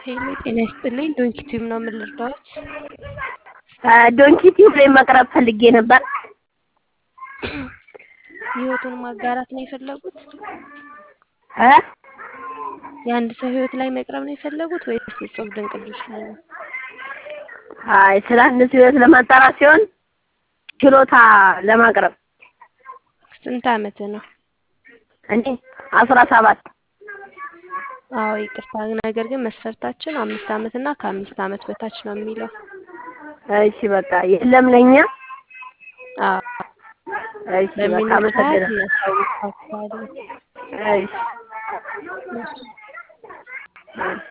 ሄሎ ጤና ይስጥልኝ። ዶንኪ ቲዩብ ነው የምልርዳዎት? ዶንኪ ቲዩብ ላይ መቅረብ ፈልጌ ነበር። ህይወቱን ማጋራት ነው የፈለጉት? እ የአንድ ሰው ህይወት ላይ መቅረብ ነው የፈለጉት ወይስ እጹብ ድንቅ ልጆች ላይ ነው? አይ ስለ አንድ ሰው ህይወት ለማጣራት ሲሆን ችሎታ ለማቅረብ ስንት አመት ነው? እኔ አስራ ሰባት አዎ ይቅርታ፣ ነገር ግን መስፈርታችን አምስት አመት እና ከአምስት አመት በታች ነው የሚለው። እሺ በቃ የለም ለኛ አዎ እሺ በቃ በሚኖር ሰዓት አመሰግናለሁ። እናሳውቃችኋለን። እሺ እሺ። እሺ